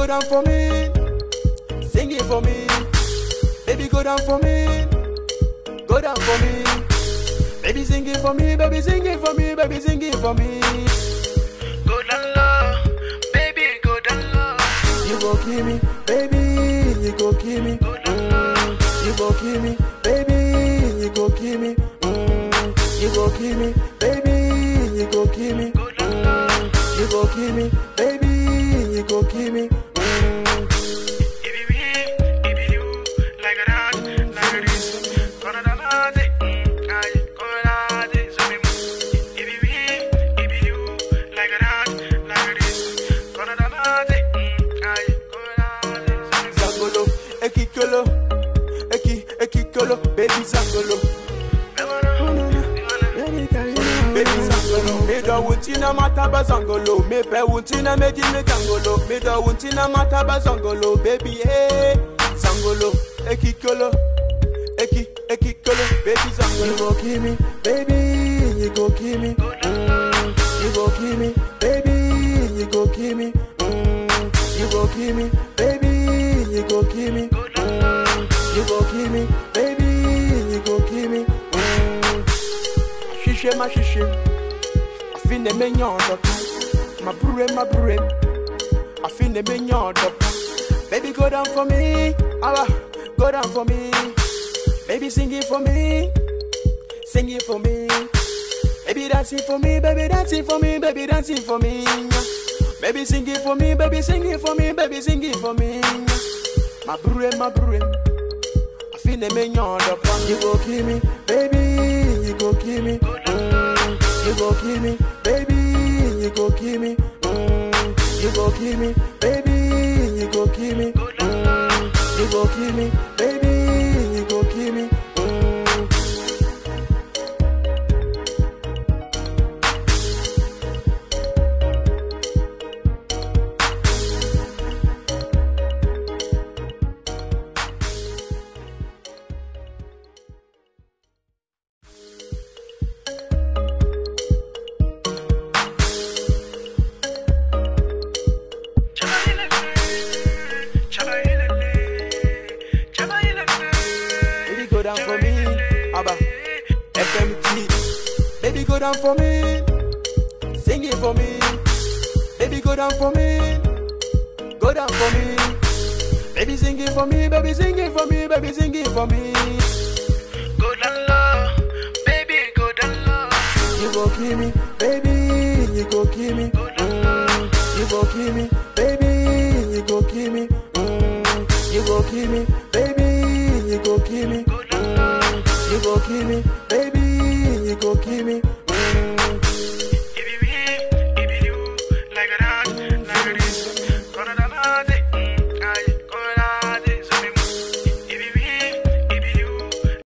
down for me. Sing it for me. Baby, go down for me. Go down for me. Baby, sing it for me. Baby, sing it for me. Baby, sing it for me. Go down low, baby, go down low. You go kill me, baby. You go kill me. Mm. You go kill me, baby. You go kill me. Mm. You go kill me, baby. You go kill me. Mm. You go kill me, baby. You go kill me. Mm. It be me, it be you, like a that, like a this. Gonna da da da, mm, aye, gonna da da, so me move. It be me, it be you, like a that, like a this. Gonna da da da, mm, aye, gonna da da, so me move. Zangolo, ekikolo, eki, ekikolo, baby Zangolo. Baby Zangolo, me do wutina mataba Zangolo, me pe wutina me di me Zangolo, me do wutina mataba Zangolo, baby hey, Zangolo, ekikolo, eki, ekikolo, baby Zangolo. You go kill me, baby, you go kill me, mm, you go kill me, baby, you go kill me, mm, you go kill me, baby, you go kill me, mm, you go kill me, baby, you go kill me. Mm. Shishe ma shishe, afine me nyondo, ma bure ma bure, afine me nyondo. Baby go down for me, Allah, go down for me. Baby sing it for me, sing it for me. Baby dancing for me, baby dancing for me, baby dancing for me. Baby sing it for me, baby sing it for me, baby sing it for me. My bure, my bure. I feel the me nyondo pan. You go kill me, baby. You go kill me. Mm. You go kill me, baby. You go kill me. Mm. You go kill me, baby. You go kill me. Mm. You go kill me, baby. You go kill me. Mm. Baby, go down for me. Abba, FMT. Baby, go down for me. Sing it for me. Baby, go down for me. Go down for me. Baby, sing it for me. Baby, sing it for me. Baby, sing it for me. Go down low, baby, go down low. You go kill me, baby. You go kill me. Mm. You go kill me, baby. You go kill me. Mm. You go kill me, baby. You go kill me. Go down low, You go kill me, baby. You go kill me. Mm.